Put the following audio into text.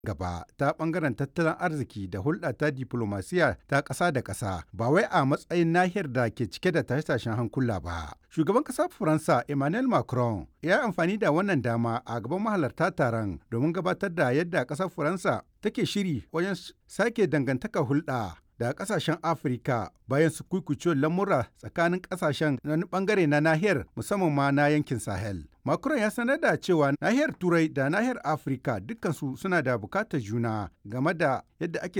gaba ta bangaren tattalin arziki da hulɗa ta diplomasiya ta ƙasa da ƙasa ba wai a matsayin nahiyar da ke cike da tashe-tashen hankula ba. Shugaban ƙasar Faransa Emmanuel Macron ya yi amfani da wannan dama a gaban mahalarta taron domin gabatar da yadda ƙasar Faransa take shiri wajen sake dangantaka hulɗa da kasashen afirka bayan su kuikucewar lamura tsakanin kasashen na bangare na nahiyar musamman ma na yankin sahel macron ya sanar da cewa nahiyar turai da nahiyar afirka dukkansu suna da bukatar juna game da yadda ake